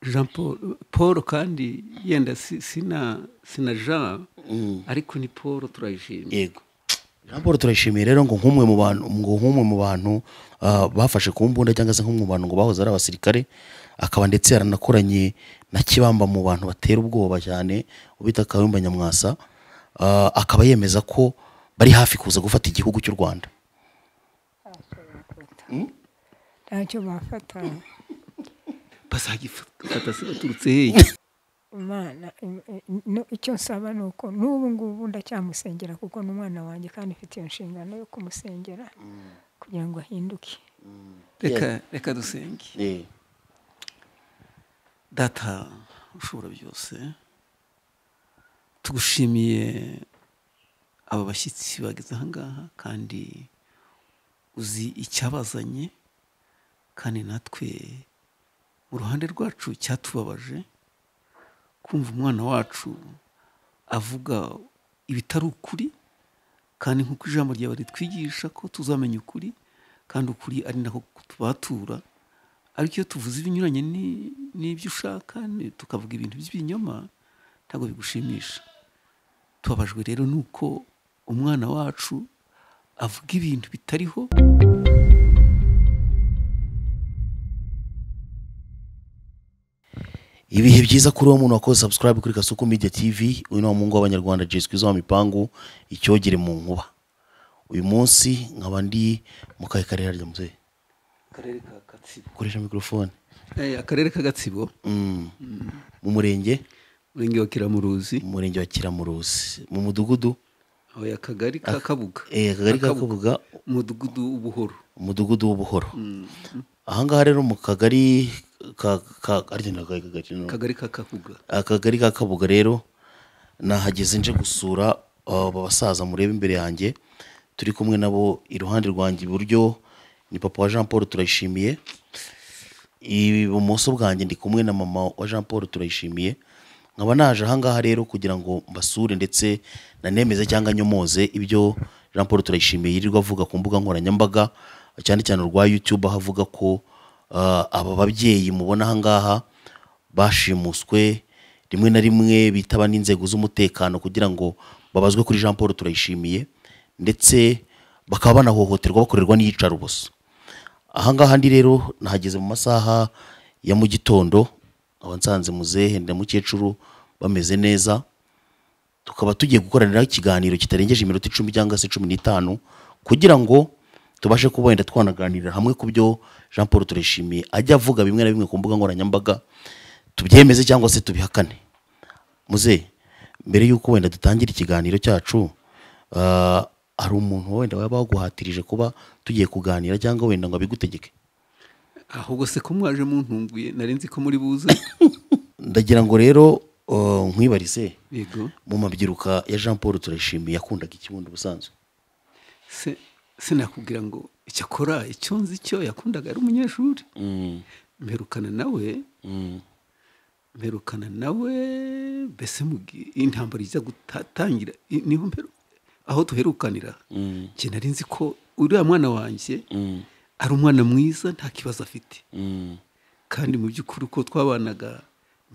jean paul paul kandi yenda sina sina jean ariko ni paul turayishimye yego jean paul turayishimiye rero ngo nk'umwe mu bantu ngo nk'umwe mu bantu ah, bafashe ku mbunda cyangwa se nk'umwe mu bantu ngo bahoze ari abasirikare akaba ndetse yaranakoranye na kibamba mu bantu batera ubwoba cyane ubita kawimba nyamwasa ah, akaba yemeza ko bari hafi kuza gufata igihugu cy'u rwanda ntacyo bafata bazagifata se baturutse hehe imana im- im- no- icyo nsaba ni uko n'ubu ngubu ndacyamusengera kuko ni umwana wanjye kandi ufite iyo nshingano yo kumusengera kugira ngo ahinduke reka reka dusenge data ushobora byose tugushimiye aba bashyitsi bageze ahangaha kandi uzi icyabazanye kandi natwe mu ruhande rwacu cyatubabaje kumva umwana wacu avuga ibitari ukuri kandi nk'uko ijambo ryawe ritwigisha ko tuzamenya ukuri kandi ukuri ari nako kutubatura ariko iyo tuvuze ibinyuranye ni- n'ibyo ushaka ni- tukavuga ibintu by'ibinyoma ntabwo bigushimisha tubabajwe rero nuko umwana wacu avuga ibintu bitariho ibihe byiza kuri uwo muntu wakoze subscribe kuri kasuku media tv uyu ni wa mungu w'abanyarwanda jeswi zo mipangu icyogere mu nkuba uyu munsi nkaba ndi mu kahe karere rya muzehe akarere ka gatsibo koresha mikorofone akarere ka gatsibo Mm. mu murenge umurenge wa kiramuruzi mu murenge wa kiramuruzi mu mudugudu aho ya kagari ka kabuga eh, akagari ka Kabuga. umudugudu w'ubuhoro umudugudu w'ubuhoro ahangaha rero mu kagari ka ka arya ni akagari kagari no? akagari ka kabuga akagari ka kabuga rero nahageze nje gusura aba basaza mureba imbere yanjye turi kumwe nabo iruhande rwanjye iburyo ni papa wa jean paul turayishimiye ibumoso bwanjye ndi kumwe na mama wa jean paul turayishimiye nkaba naje ahangaha rero kugira ngo mbasure ndetse nanemeze cyangwa nyomoze ibyo jean paul turayishimiye yirirwa avuga ku mbuga nkoranyambaga cyane cyane urwa youtube aho avuga ko ah, aba babyeyi mubona ahangaha bashimuswe rimwe na rimwe bitaba n'inzego z'umutekano kugira ngo babazwe kuri jean paul turayishimiye ndetse bakaba banahohoterwa bakorerwa n'iyicaruboso ahangaha ndi rero nahageze mu masaha ya mu gitondo nkaba nsanze muzehe ndamukecuru bameze neza tukaba tugiye gukoranira ikiganiro kitarengeje iminota icumi cyangwa se cumi n'itanu kugira ngo tubashe kuba wenda twanaganirira hamwe ku byo jean paul turishimiye ajya avuga bimwe na bimwe ku mbuga nkoranyambaga tubyemeze cyangwa se tubihakane muze mbere y'uko wenda dutangira ikiganiro cyacu ah, hari umuntu wenda waba waguhatirije kuba tugiye kuganira cyangwa wenda ngo abigutegeke ahubwo se ko mwaje muntunguye nari nzi ko muri buze ndagira ngo rero ah, nkwibarize yego mu mabyiruka ya jean paul turayishimiye yakundaga ikibundo ubusanzwe se se nakubwira ngo icyakora icyo nzi cyo yakundaga ari umunyeshuri mperukana nawe mperukana nawe mbese mu gi- intambara ijya gutangira i- niho mperu- aho duherukanira njye nari nzi ko uriya mwana wanjye ari umwana mwiza nta kibazo afite kandi mu by'ukuri uko twabanaga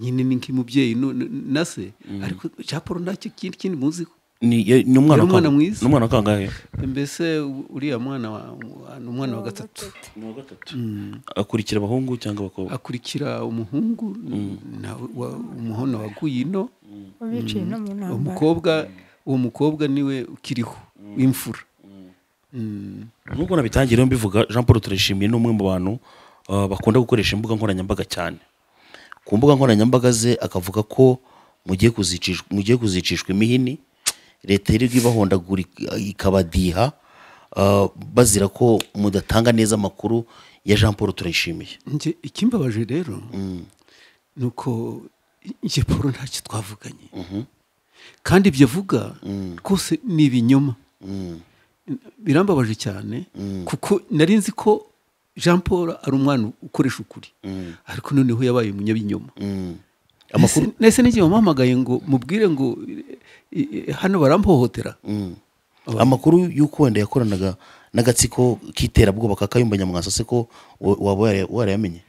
nyine ni nk'umubyeyi no- no- na se ariko cya paul ntacyo kindi kindi muziho ni ye- ni umwana Yari umwana wa- mwiza. ni umwana wa kangahe mbese u- uriya mwana wa- ni umwana wa gatatu akurikira abahungu cyangwa abakobwa akurikira umuhungu na wa- umuhona waguye ino biciye no mu ntambara umukobwa uwo mukobwa niwe ukiriho w'imfura Mm. nubwo nabitangiye rero mbivuga jean paul turishimiye ni umwe mu bantu ah, bakunda gukoresha imbuga nkoranyambaga cyane ku mbuga nkoranyambaga ze akavuga ko mugiye kuzicishwa mugiye kuzicishwa imihini leta yirirwa ibahondagura ik- ikabadiha ah, bazira ko mudatanga neza amakuru ya jean paul turayishimiye Nje ikimbabaje rero ni uko njye paul ntacyo twavuganye kandi ibyo avuga rwose ni ibinyoma birambabaje cyane kuko nari nzi ko jean paul ari umwana ukoresha ukuri ariko noneho yabaye umunyabinyoma Mm. Amakuru- nese n'igihe wamuhamagaye ngo mubwire ngo i- i- hano barampohotera amakuru y'uko wenda yakoranaga n'agatsiko k'iterabwoba ka kayumba nyamwasa se ko wa- waba warayamenye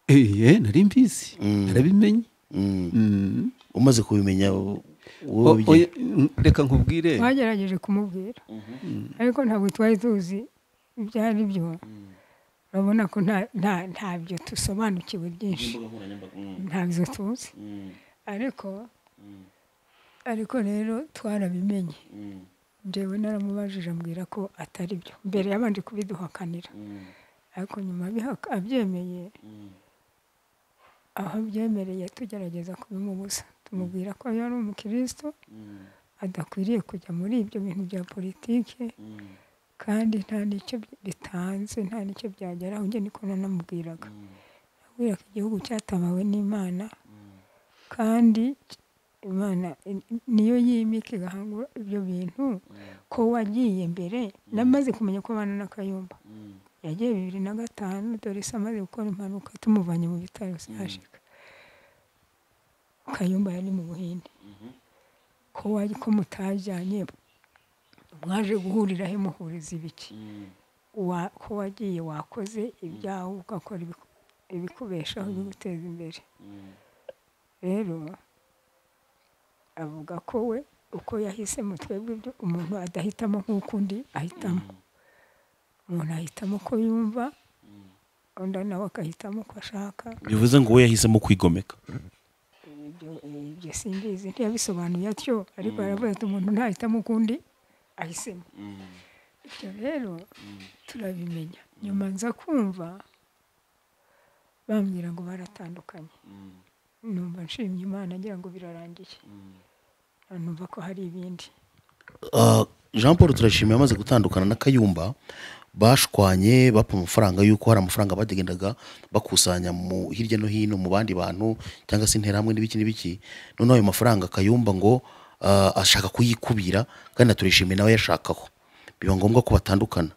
eh nari mbizi narabimenye Mm. Mm. umaze kubimenya u- wowe O- ubigira- oya, mm, reka nkubwire twagerageje kumubwira ariko ntabwo twari tuzi ibyo ari byo urabona ko nta- nta- ntabyo dusobanukiwe byinshi ntabyo tuzi ariko ariko rero twarabimenye njyewe naramubajije ambwira ko atari byo mbere yabanje kubiduhakanira ariko nyuma abihaka- abyemeye aho abyemereye tugerageza kubimubuza tumubwira ko yari umukristo adakwiriye kujya muri ibyo bintu bya politiki kandi nta n'icyo bitanze nta n'icyo byageraho njye niko nanamubwiraga nabwira ko igihugu cyatabawe n'imana kandi imana i- niyo yimika igahangura ibyo bintu ko wagiye mbere namaze kumenya ko abana n'akayumba yagiye bibiri na gatanu dore se amaze gukora impanuka tumuvanye mu bitaro sashika kayumba yari mu buhinde ko wari ko mutajyanye mwaje guhurira he muhuriza ibiki Wa- ko wagiye wakoze ibyawe ugakora ibiku- ibikubeshaho ibiguteza imbere rero avuga ko we uko yahisemo twebwe ibyo umuntu adahitamo nk'uko undi ahitamo umuntu ahitamo uko yumva undi nawe agahitamo uko ashaka bivuze ngo we yahisemo kwigomeka ibyo ibyo simbizi ntiyabisobanuye atyo ariko yaravuze ati umuntu ntahitamo ukundi ahisemo ibyo rero turabimenya nyuma nza kumva bambwira ngo baratandukanye numva nshimye imana ngira ngo birarangiye numva ko hari ibindi Ah, jean paul turashimira amaze gutandukana na kayumba bashwanye bapfa amafaranga y'uko hari amafaranga bagendaga bakusanya mu hirya no hino mu bandi bantu cyangwa se interahamwe n'ibiki n'ibiki noneho ayo mafaranga kayumba ngo ah, ashaka kuyikubira kandi na turishimiye nawe yashakaho biba ngombwa ko batandukana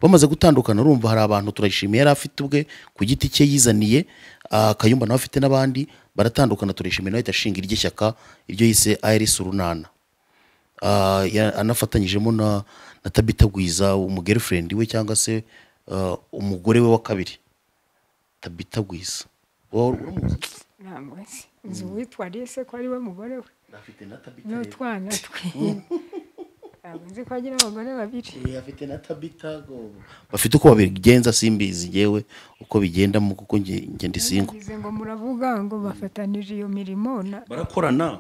bamaze gutandukana urumva hari abantu turayishimiye yari afite ubwe ku giti cye yizaniye ah, kayumba nawe afite n'abandi baratandukana turishimiye nawe ahita ashinga irye shyaka iryo yise irs urunana Ah, ya- anafatanyijemo na na tabita gwiza umugirlfriend we cyangwa se ah, umugore we wa kabiri tabita gwiza wowe uramuzi ntabwo nzi nzi uwitwa alice ko ari we mugore we afite na tabita n'utwana twe ntabwo nzi ko agira abagore babiri afite na tabita bafite uko babigenza simbizi ngewe uko bigendamo kuko nge nge ndi singo bivuze ngo muravuga ngo bafatanije iyo mirimo na- barakorana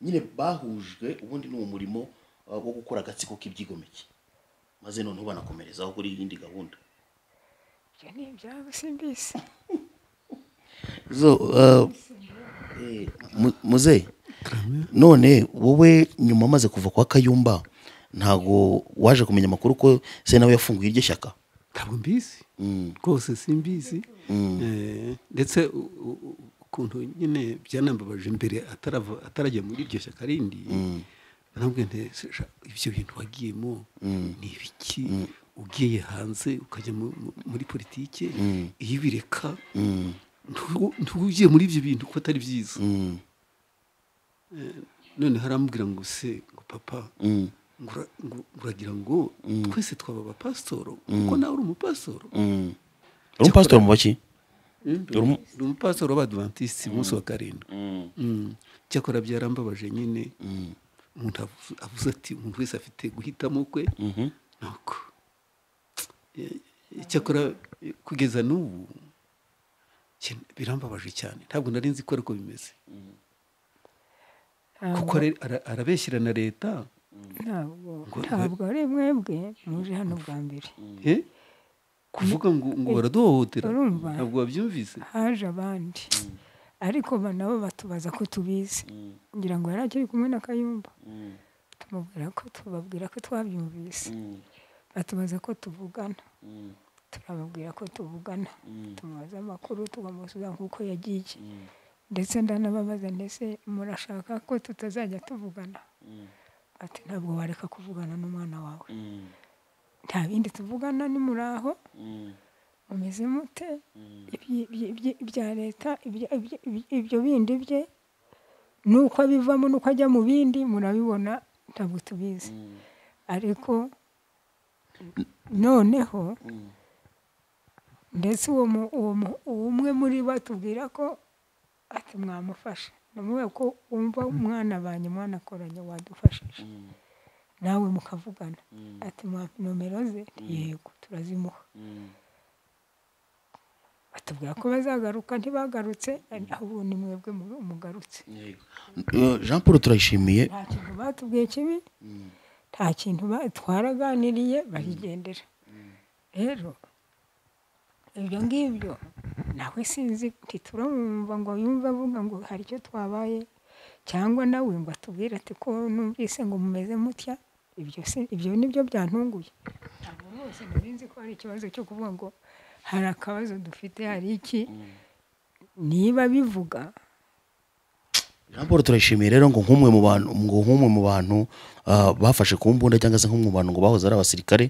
nyine bahujwe ubundi ni uwo murimo ah, wo gukora agatsiko k'ibyigomeke maze noneho banakomerezaho kuri iyindi gahunda ibyo ni ibyabo simbizi zo uh, eh, mu- muze none wowe nyuma amaze kuva kwa kayumba ntago waje kumenya amakuru ko se nawe yafunguye iryo shyaka ntabwo mbizi Mm. rwose simbizi Eh, ndetse u- u- u- ukuntu nyine byanambabaje mbere atarava- atarajya muri iryo shyaka rindi naramubwiye nti "Se, sha, ibyo bintu wagiyemo ni ibiki ugiye hanze ukajya mu- mu- muri politike iyo ubireka ntu- ntuba ugiye muri ibyo bintu kuko atari byiza Mm, none harambwira ngo se ngo papa mm, ngo ura- ngo uragira ngo twese twaba abapasitoro kuko nawe uri umupasitoro mm. uri umupasitori mu baki ni umupasitoro w'abadivantisiti umunsi wa karindwi Mm. cyakora byarambabaje nyine umuntu avu- avuze ati umuntu wese afite guhitamo kwe Mhm. nuko Eh, cyakora eh, kugeza n'ubu cye- birambabaje cyane ntabwo nari nzi ko ariko bimeze kuko ara- ara- arabeshyira na leta ntabwo ntabwo ari mwebwe muje hano bwa mbere Eh? kuvuga ngo ngo baraduhohotera Urumva? ntabwo wabyumvise haje abandi ariko ba- nabo batubaza ko tubizi ngira ngo yari akiri kumwe na kayumba tumubwira ko tubabwira ko twabyumvise batubaza ko tuvugana turababwira ko tuvugana tumubaza amakuru tukamusubiza nk'uko yagiye ndetse ndanababaza ndetse murashaka ko tutazajya tuvugana ati ntabwo wareka kuvugana n'umwana wawe nta bindi tuvugana ni muri aho mumeze mute Ibyi- ibyi- ibyi- ibya leta ibya- ibya- ibya- ibyo bindi bye nuko abivamo nuko ajya mu bindi murabibona ntabwo tubizi ariko noneho ndetse uwo mu- uwo mu- uwo umwe muri bo atubwira ko ati mwamufasha namubwira ko wumva umwana banjye umwana akoranye wadufashije nawe mukavugana ati mwampa nomero ze yego turazimuha batubwira ko bazagaruka ntibagarutse ahubwo ni mwebwe mu- mugarutse Eh, jean paul turayishimiye nta kintu batubwiye kibi nta kintu ba- twaraganiriye barigendera rero ibyo ngibyo nawe sinzi ntiturumva ngo yumve avuga ngo hari icyo twabaye cyangwa nawe ngo atubwire ati ko numvise ngo mumeze mutya ibyo si- ibyo nibyo byantunguye ntabwo rwose nari nzi ko hari ikibazo cyo kuvuga ngo hari akabazo dufite hari iki niba bivuga jean paul turayishimiye rero ngo nk'umwe mu bantu ngo nk'umwe mu bantu ah, bafashe ku mbunda cyangwa se nk'umwe mu bantu ngo bahoze ari abasirikare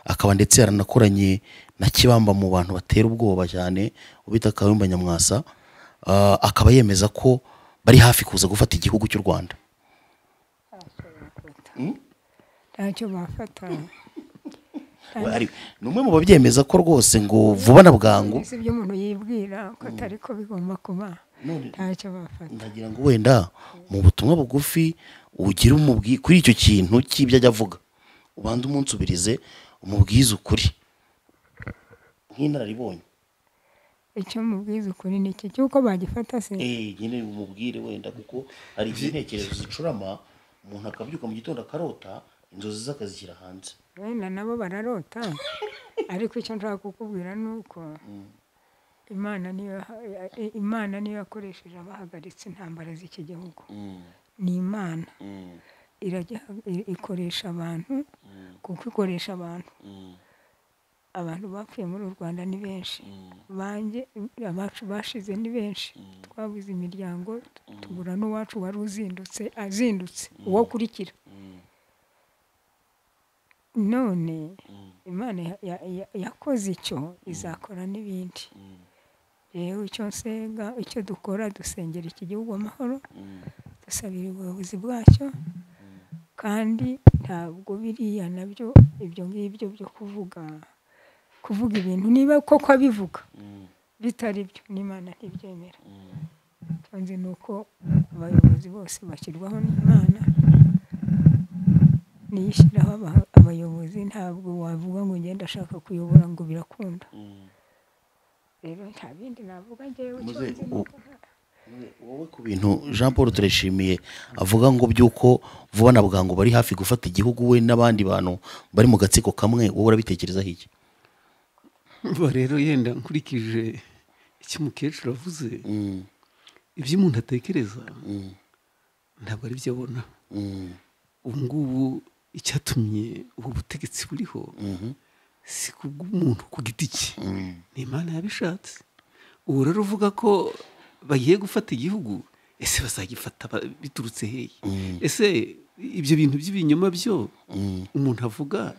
akaba ndetse yaranakoranye na kibamba mu bantu batera ubwoba cyane ubita kayumba nyamwasa ah, akaba yemeza ko bari hafi kuza gufata igihugu cy'u rwanda ntacyo bafata We ari- ni umwe mu babyemeza ko rwose ngo vuba na bwangu si ibyo umuntu yibwira ko atari ko bigomba kuba ntacyo bafata ndagira ngo wenda mu butumwa bugufi ugire umubwi kuri icyo kintu cy'ibyo ajya avuga ubanze umunsubirize umubwize ukuri nk'inararibonye icyo mubwiza ukuri ni iki cy'uko bagifata se eh nyine umubwire wenda kuko hari igihe intekerezo zicurama umuntu akabyuka mu gitondo akarota inzozi ze akazishyira hanze wenda nabo bararota ariko icyo nshaka kukubwira ni uko imana niyo imana niyo yakoresheje abahagaritse intambara z'iki gihugu ni imana irajya- i- ikoresha abantu kuko ikoresha abantu abantu bapfuye muri u rwanda ni benshi banjye abacu bashize ni benshi twabuze imiryango tubura n'uwacu wari uzindutse azindutse uwo akurikira none imana ya- ya- ya- yakoze icyo izakora n'ibindi yewe icyo nsenga icyo dukora dusengera iki gihugu amahoro dusabira ubuyobozi bwacyo kandi ntabwo biriya nabyo ibyo ngibyo byo kuvuga kuvuga ibintu niba koko abivuga bitari byo n'imana ntibyemera icyo nzi ni uko abayobozi bose bashyirwaho n'imana niyo ishyiraho aba- abayobozi ntabwo wavuga ngo ugende ashaka kuyobora ngo birakunda rero nta bindi navuga ngewe icyo Muze- nzi ni uko wowe ku bintu jean paul turishimiye avuga ngo by'uko vuba na bwangu bari hafi gufata igihugu we n'abandi bantu bari mu gatsiko kamwe wowe urabitekerezaho iki Umva rero yenda nkurikije icyo umukecuru avuze ibyo umuntu atekereza ntabwo ari byo abona ubu ngubu icyatumye ubu butegetsi buriho si kubw'umuntu ku giti cye ni imana yabishatse ubu rero uvuga ko bagiye gufata igihugu ese bazagifata ba- biturutse hehe ese ibyo bintu by'ibinyoma byo umuntu avuga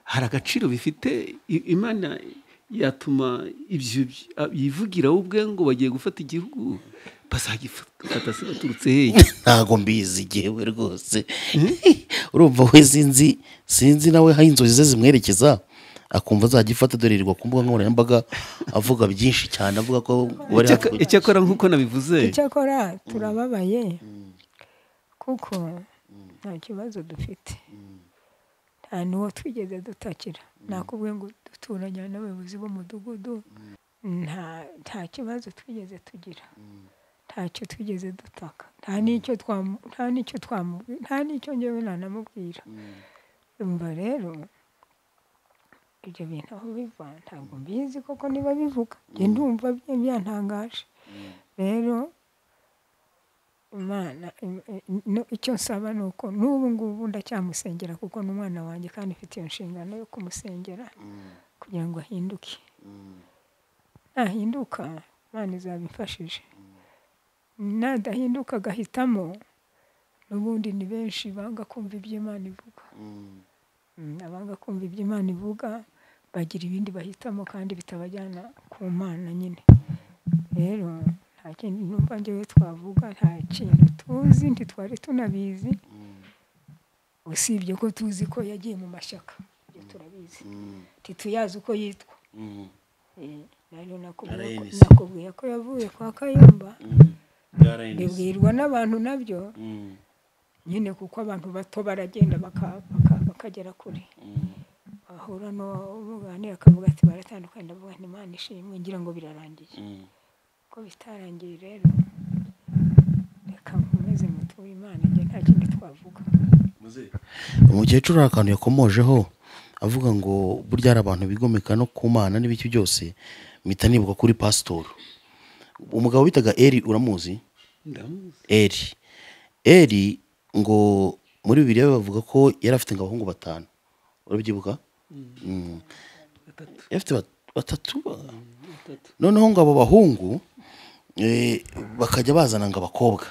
hari agaciro bifite I- imana yatuma ibyo by- a- yivugira we ubwe ngo bagiye gufata igihugu bazagifata se baturutse hehe ntago mbizi igihewe rwose urumva we sinzi sinzi nawe aho inzozi ze zimwerekeza akumva azagifata dore yirirwa ku mbuga nkoranyambaga avuga byinshi cyane avuga ko bari hafi Icyakora- kujya- icyakora nk'uko nabivuze icyakora turababaye kuko nta kibazo dufite nta n'uwo twigeze dutakira nakubwiye ngo duturanye n'abayobozi b'umudugudu nta nta kibazo twigeze tugira ntacyo twigeze dutaka nta n'icyo twamu- nta n'icyo twamubwira nta n'icyo ngewe nanamubwira umva rero ibyo bintu aho biva ntabwo mbizi koko niba bivuga njye ndumva bye- byantangaje rero imana im- im- no- icyo nsaba ni uko n'ubu ngubu ndacyamusengera kuko ni umwana wanjye kandi mfite iyo nshingano yo kumusengera kugira ngo ahinduke nahinduka imana izabimfashije nadahinduka agahitamo n'ubundi ni benshi banga kumva ibyo imana ivuga Mm, abanga kumva ibyo imana ivuga bagira ibindi bahitamo kandi bitabajyana ku mana nyine rero nta kindi numva njyewe twavuga nta kintu tuzi ntitwari tunabizi usibye ko tuzi ko yagiye mu mashyaka ibyo turabizi ntituyazi uko yitwa rero nakubwiye ko- RNC. nakubwiye ko yavuye kwa kayumba bibwirwa n'abantu nabyo nyine kuko abantu bato baragenda baka- baka- bakagera kure bahura n'ubuganira akavuga ati baratandukanye ndavuga nti imana ishimwe ngira ngo birarangiye ko bitarangiye rero reka nkomeze muture imana njye nta kindi twavuga umukecuru hari akantu yakomojeho avuga ngo burya hari abantu bigomeka no ku mana n'ibiki byose mpita nibuka kuri pasitori umugabo bitaga eri uramuzi ndamuzi eri eri ngo muri bibiri bavuga ko yari afite ngo abahungu batanu urabyibuka Mm. gatatu yari afite bat- batatu ba- gatatu noneho ngo abo bahungu eh, bakajya bazana ngo abakobwa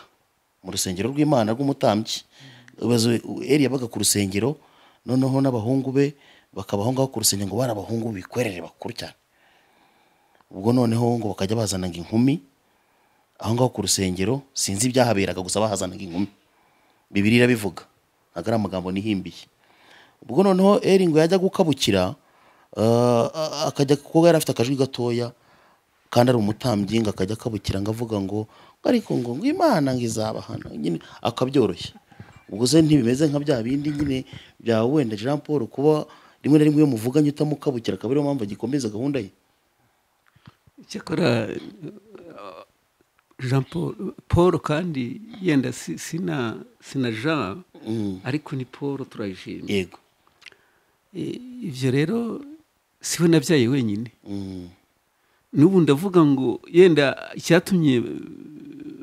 mu rusengero rw'imana rw'umutambyi Ubaze, eri yabaga ku rusengero noneho n'abahungu be bakabaho ngaho ku rusengero ngo bari abahungu bikwerere bakuru cyane ubwo noneho ngo bakajya bazana ngo inkumi aho ngaho ku rusengero sinzi ibyahaberaga gusa bahazanaga inkumi bibiri irabivuga ntabwo ari amagambo nihimbiye ubwo noneho eri ngo yajya gukabukira eh, akajya kuko yari afite akajwi gatoya kandi ari umutambyi ngo akajya akabukira ngo avuga ngo ngo ariko ngo ngo imana ngo izabahana nyine akabyoroshya ubwo se ntibimeze nka bya bindi nyine bya wenda jean paul kuba rimwe na rimwe iyo muvuganye utamukabukira akaba ariyo mpamvu agikomeza gahunda ye cyakora uh, jean paul paul kandi yenda si- sina sina jean Mm. ariko ni paul turayishimye yego E, ibyo rero siwe nabyaye wenyine Mm. n'ubu ndavuga ngo yenda icyatumye uh,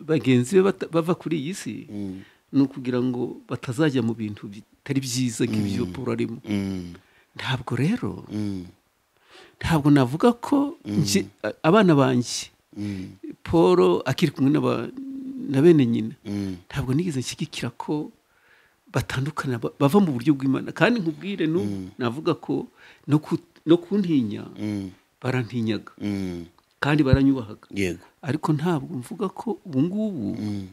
bagenzi be bata- bava kuri iyi si Mm. ni ukugira ngo batazajya mu bintu bitari byiza nk'ibyo paul arimo Mm. ntabwo rero Mm. ntabwo navuga ko nje- a- abana banjye Mm. paul akiri kumwe n'aba- na bene nyina Mm. ntabwo nigeze nshyigikira ko batandukana ba- bava mu buryo bw'imana kandi nkubwire n'ubu navuga ko no ku- no kuntinya Mm. barantinyaga Mm. kandi baranyubahaga yego ariko ntabwo mvuga ko ubu ngubu Mm.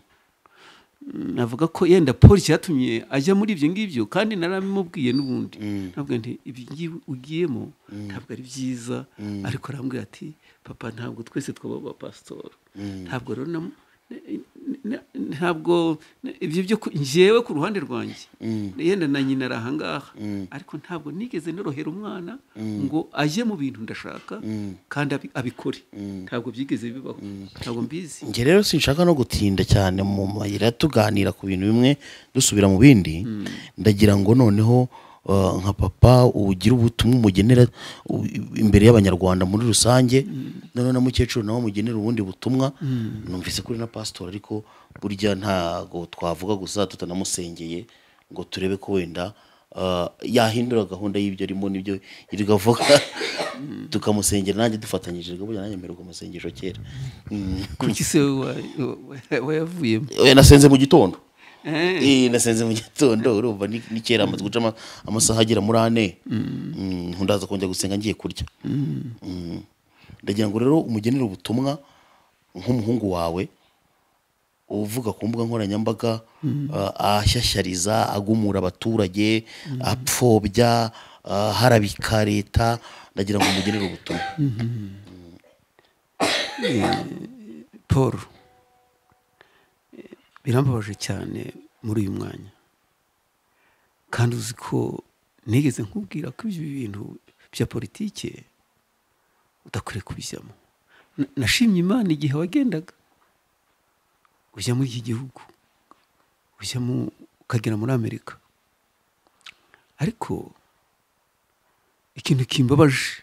navuga ko yenda paul cyatumye ajya muri ibyo ngibyo kandi naramubwiye n'ubundi Mm. ntabwo nti ibi ngibi ugiyemo ntabwo ari byiza ariko arambwira ati papa ntabwo twese twaba abapasitori Mm. ntabwo rero na- na- na- ntabwo ibyo byo ku- njyewe ku ruhande rwanjye Mm. yenda na nyina ari ahangaha Mm. ariko ntabwo nigeze norohera umwana Mm. ngo ajye mu bintu ndashaka Mm. kandi abi- abikore Mm. ntabwo byigeze bibaho ntabwo mbizi njye rero sinshaka no gutinda cyane mu mayira tuganira ku bintu bimwe dusubira mu bindi ndagira ngo noneho uh, nka papa ugira ubutumwa umugenera u- imbere y'abanyarwanda muri rusange noneho na mukecuru nawe amugenera ubundi butumwa numvise kuri na pasitori ariko burya ntago twavuga gusa tutanamusengeye ngo turebe ko wenda uh, yahindura gahunda y'ibyo arimo n'ibyo yirirwa avuga tukamusengera nanjye dufatanyije burya nanjye mperwa amasengesho kera Mm. kuki se wa- wa- wayavuyemo Eh, nasenze mu gitondo Eh. Eh, nasenze mu gitondo urumva ni ni kera amaze guca ama- amasaha agera muri ane Mm, nkundaza kongera gusenga ngiye kurya Mm. ndagira ngo rero umugenere ubutumwa nk'umuhungu wawe uvuga ku mbuga nkoranyambaga ah, ahashyashyariza agumura abaturage apfobya ah, harabika leta ndagira ngo umugenere ubutumwa paul eh, birambabaje cyane muri uyu mwanya kandi uzi ko nigeze nkubwira ko ibyo bintu bya politike udakwiye kubijyamo Na- nashimye imana igihe wagendaga ujya muri iki gihugu ujya mu ukagera muri amerika ariko ikintu kimbabaje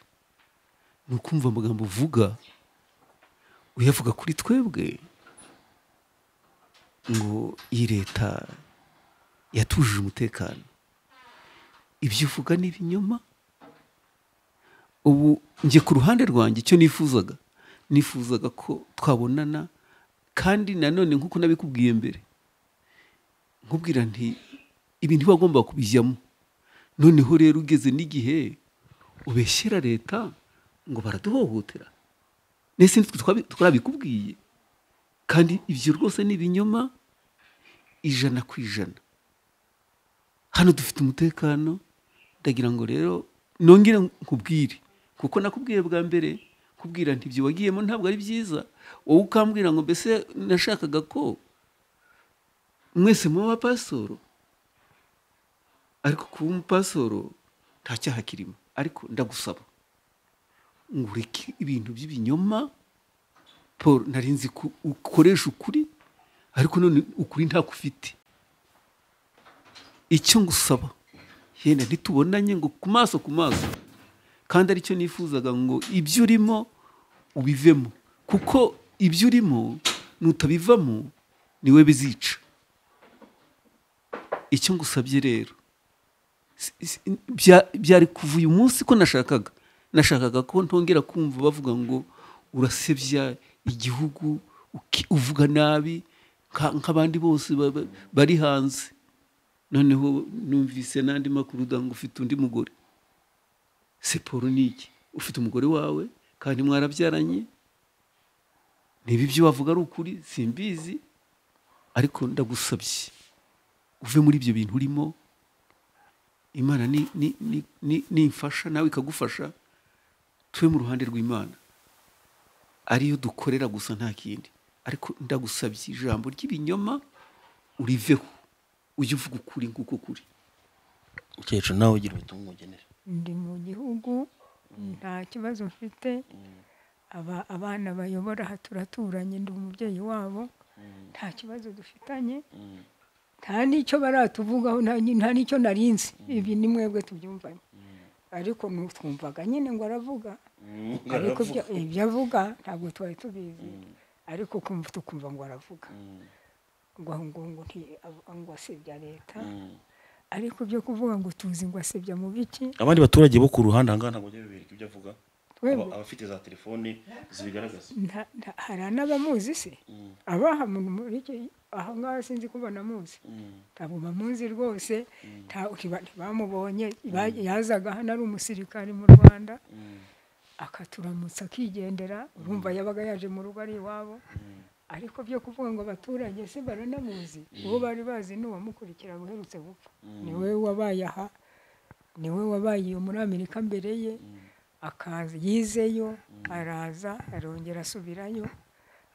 ni ukumva amagambo uvuga uyavuga kuri twebwe ngo iyi leta yatujuje umutekano ibyo uvuga ni ibinyoma ubu njye ku ruhande rwanjye icyo nifuzaga nifuzaga ko twabonana kandi nanone nk'uko nabikubwiye mbere nkubwira nti ibintu wagomba kubijyamo noneho rero ugeze n'igihe ubeshyera leta ngo baraduhohotera mbese nitwe twabi- twabikubwiye kandi ibyo rwose ni ibinyoma ijana ku ijana hano dufite umutekano ndagira ngo rero nongere nkubwire kuko nakubwiye bwa mbere ko kukubwira nti ibyo wagiyemo ntabwo ari byiza wowe ukambwira ngo mbese nashakaga ko mwese muba abapasoro ariko kuba umupasoro nta cyaha kirimo ariko ndagusaba ngo ureke ibintu by'ibinyoma paul nari nzi ko ukoresha ukuri ariko none ukuri ntako ufite icyo ngusaba yenda ntitubonanye ngo ku maso ku maso kandi aricyo nifuzaga ngo ibyo urimo ubivemo kuko ibyo urimo nutabivamo niwe bizica icyo ngusabye rero si- si- bya- byari kuva uyu munsi ko nashakaga nashakaga ko ntongera kumva bavuga ngo urasebya igihugu uki- uvuga nabi nka- nk'abandi bose ba- ba- bari hanze noneho numvise n'andi makuru uvuga ngo ufite undi mugore siporo ni iki ufite umugore wawe kandi mwarabyaranye niba ibyo wavuga ari ukuri simbizi ariko ndagusabye uve muri ibyo bintu urimo imana ni- ni- ni- ni- nimfasha nawe ikagufasha tube mu ruhande rw'imana ariyo dukorera gusa nta kindi ariko ndagusabye ijambo ry'ibinyoma uriveho ujye uvuga ukuri nk'uko kuri ukecuru nawe ugira ubutumwa umugenera ndi mu gihugu nta kibazo mfite aba abana bayobora aha turaturanye ndi umubyeyi wabo nta kibazo dufitanye nta n'icyo baratuvugaho nta nyi- nta n'icyo narinzi ibi ni mwebwe tubyumvanye ariko twumvaga nyine ngo aravuga ariko ibyo- ibyo avuga ntabwo twari tubizi ariko kumva tukumva ngo aravuga ngo ngo ngo nti- ngo asebya leta ariko ibyo kuvuga ngo tuzi ngo asebya mu biki abandi baturage bo ku ruhande ahangaha ntabwo bajya bibereka ibyo avuga Twebwe. Aba- abafite za telefone zibigaragaza nta- nta- hari n'abamuzi se abaha muntu muri icyo aha ngaha sinzi ko banamuzi ntabwo bamuzi rwose nta- ntiba- ntibamubonye ba- yazaga hano ari umusirikare mu rwanda akaturamutsa akigendera urumva yabaga yaje mu rugo ari iwabo ariko byo kuvuga ngo abaturage se baranamuzi uwo bari bazi ni uwamukurikira uherutse gupfa niwe wabaye aha niwe wabaye iyo muri amerika mbere ye akaza yizeyo araza arongera asubirayo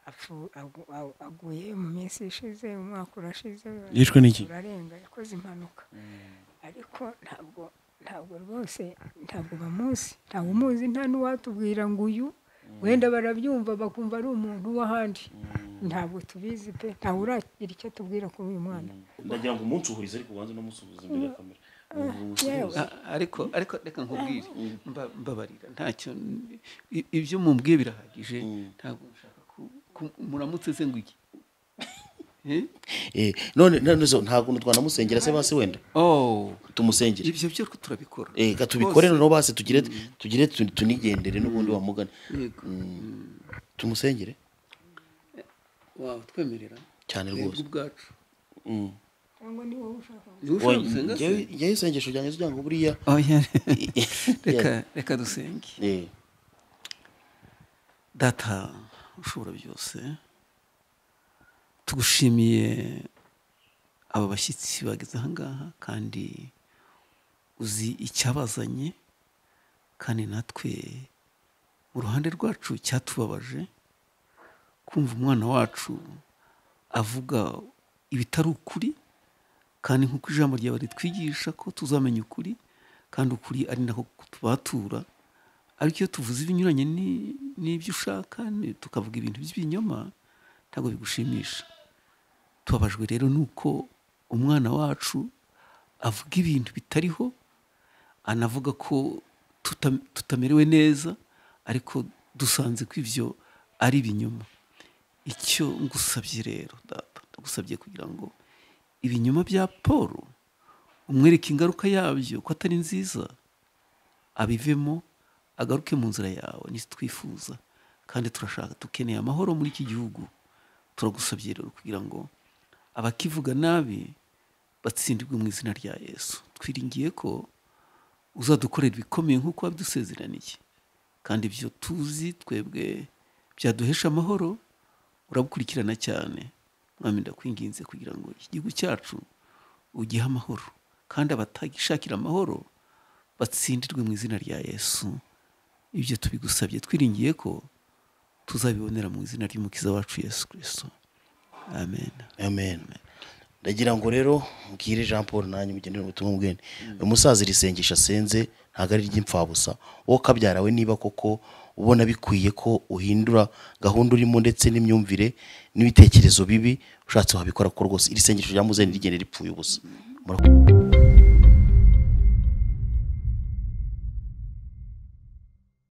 apfu- agu- agu- aguye mu minsi ishize umwaka urashize Yishwe n'iki? urarenga yakoze impanuka ariko ntabwo ntabwo rwose ntabwo bamuzi ntabwo umuzi nta n'uwatubwira ngo uyu wenda barabyumva bakumva ari umuntu w'ahandi ntabwo tubizi pe ntawe uragira icyo atubwira kuri uyu mwana ndagira ngo umunsi uhurize ariko ubanze unamusuhuze imbere ya kamera yewe. A- ariko ariko reka nkubwire mba- mbabarira ntacyo i- ibyo mumbwiye birahagije ntabwo nshaka ku- ku- muramutse se ngo iki Eh? Eh, none none zo nta kuntu twanamusengera se basi wenda oh tumusengere ibyo byo turabikora eh ga tubikore Rwose. noneho basi tugire tugire tu- tunigendere n'ubundi wamugane Yego. tumusengere wawe twemerera Cyane Twebwe rwose. ubwacu Mm. cyangwa ni wowe ushaka Niba Oya, ushaka gusenga se? njyewe- njyewe isengesho ryanjye kugira ngo buriya Oya, reka Yeah. reka dusenge Eh, data ushobora byose tugushimiye aba bashyitsi bageze ahangaha kandi uzi icyabazanye kandi natwe mu ruhande rwacu cyatubabaje kumva umwana wacu avuga ibitari ukuri kandi nk'uko ijambo ryawe ritwigisha ko tuzamenya ukuri kandi ukuri ari nako kutubatura ariko iyo tuvuze ibinyuranye ni- n'ibyo ushaka ni- tukavuga ibintu by'ibinyoma ntabwo bigushimisha tubabajwe rero nuko umwana wacu avuga ibintu bitariho anavuga ko tuta- tutamerewe neza ariko dusanze ko ibyo ari ibinyoma icyo ngusabye rero data ndagusabye kugira ngo ibinyoma bya paul umwereke ingaruka yabyo ko atari nziza abivemo agaruke mu nzira yawe nizo twifuza kandi turashaka dukeneye amahoro muri iki gihugu turagusabye rero kugira ngo abakivuga nabi batsindirwe mu izina rya yesu twiringiye ko uzadukorera ibikomeye nk'uko wabidusezeraniye kandi ibyo tuzi twebwe byaduhesha amahoro urabukurikirana cyane mwami ndakwinginze kugira ngo iki gihugu cyacu ugihe amahoro kandi abatagishakira amahoro batsindirwe mu izina rya yesu ibyo tubigusabye twiringiye ko tuzabibonera mu izina ry'umukiza wacu yesu kirisito amen amen ndagira ngo rero mbwire jean paul nanjye mugenera ubutumwa bwene uyu musaza iri sengesho asenze ntabwo ari iry'imfabusa wowe kabyarawe niba koko ubona bikwiye ko uhindura gahunda urimo ndetse n'imyumvire n'ibitekerezo bibi ushatse wabikora ko rwose iri sengesho ryamuze ntirigende ripfuye ubusa Murakoze.